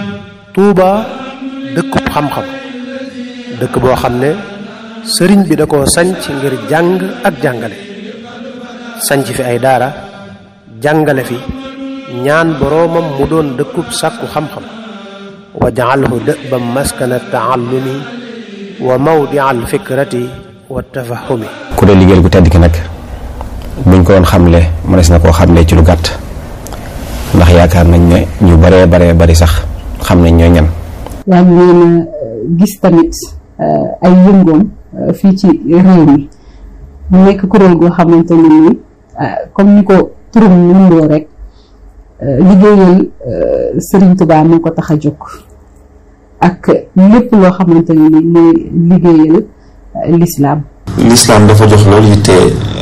Touba dëkkub xam-xam dëkk boo xam ne sëriñ bi da koo sanc ngir jàng ak jàngale sanc fi ay daara jàngale fi ñaan boroomam mu doon dëkkub sàkku xam-xam wa jaalhu dëbam maskana taallumi wa mawdia alfikrati wa tafahumi ku dee liggéeyal gu tedd ki nag buñ ko doon xamle mënees na koo xamle ci lu gàtt ndax yaakaar nañ ne ñu baree baree bari sax xam nañ ñooy ñan yaa ngi leen a gis tamit ay yëngoom fii ci réew mi mu nekk kuréel goo xamante ne ni comme ni ko turum nundoo rek liggéeyal Serigne Touba moo ko tax a jóg ak lépp loo xamante ne ni mooy liggéeyal l'islam l'islam dafa jox loolu yitte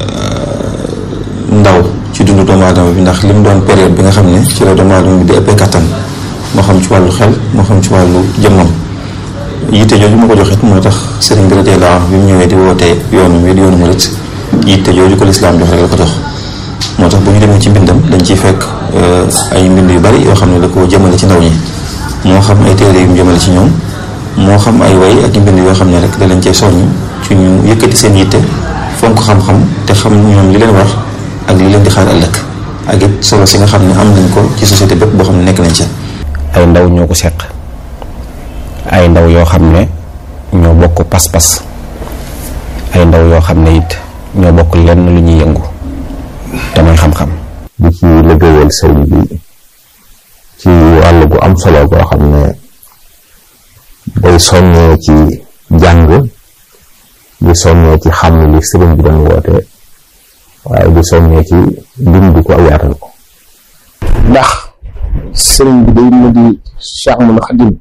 ndaw ci dundu doomu aadama bi ndax li mu doon période bi nga xam ne ci la doomu aadama bi di ëppee kattan moo xam ci wàllu xel moo xam ci wàllu jëmmam yitte jooju ma ko joxit moo tax sëriñ bi radiyallaahu anhu bi mu ñëwee di wootee yoonu wi di yoonu murit yitte jooju ko lislaam jox rek la ko jox moo tax bu ñu demee ci mbindam dañ ciy fekk ay mbind yu bari yoo xam ne da koo jëmale ci ndaw ñi moo xam ay téere yu mu jëmale ci ñoom moo xam ay way ak i mbind yoo xam ne rek da leen cee soññ ci ñu yëkkati seen yitte fonk xam-xam te xam ñoom li leen war ak li leen di xaar ëllëg ak it solo si nga xam ne am nañ ko ci société bépp boo xam ne nekk nañ ci ay ndaw ñoo ko seq ay ndaw yoo xam ne ñoo bokk pas-pas ay ndaw yoo xam ne it ñoo bokk lenn lu ñuy yëngu te mooy xam-xam di ci liggéeyal sëriñ bi ci wàll gu am solo goo xam ne day soññee ci jàng di soññee ci xam li sëriñ bi doon woote waaye di soññee ci dindi ko ak yaatal ko ndax sëriñ bi day mu di Cheikh Ahmadou Khadim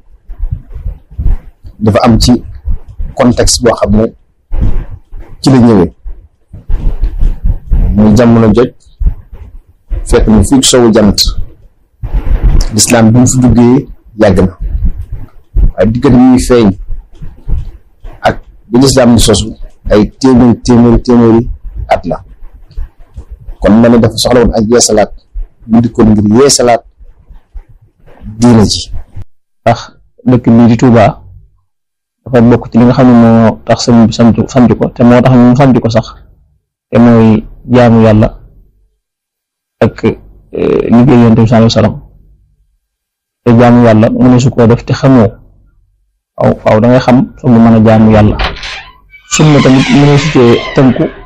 dafa am ci contexte boo xam ne ci la ñëwee muy jamono joj fekk na fii sowu jant lislaam bi mu fi duggee yàgg na waaye diggante muy feeñ ak bi lislaam di sosu ay téeméeri téeméeri téeméeri at la kon ma ne dafa soxla woon ak yeesalaat mu dikkoon ngir yeesalaat diina ji ndax dëkk bii di Touba dafa bokk ci li nga xam ne moo tax sëñ bi sant sant ko te moo tax ñu sant ko sax te mooy jaamu yàlla ak liggéey yonent bi sallallahu alayhi wasallam te jaamu yàlla mu ne su koo def te xamoo aw faaw da ngay xam soo mën a jaamu yàlla sunna tamit mu ne su cee tënku